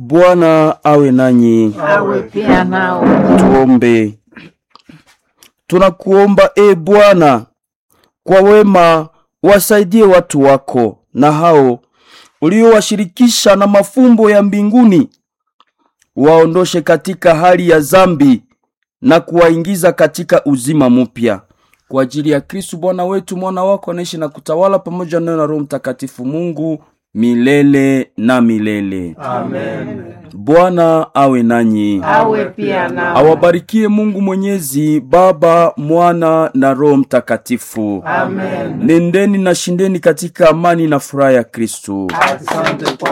Bwana awe nanyi. awe pia nao. Tuombe. Tunakuomba e Bwana, kwa wema wasaidie watu wako na hao uliowashirikisha na mafumbo ya mbinguni, waondoshe katika hali ya zambi na kuwaingiza katika uzima mpya kwa ajili ya Kristu Bwana wetu, mwana wako anaishi na kutawala pamoja nayo na Roho Mtakatifu Mungu milele na milele. Amen. Bwana awe nanyi. Awe pia nao. awabarikie Mungu Mwenyezi, Baba, Mwana na Roho Mtakatifu. Amen. Nendeni na shindeni katika amani na furaha ya Kristo. Asante kwa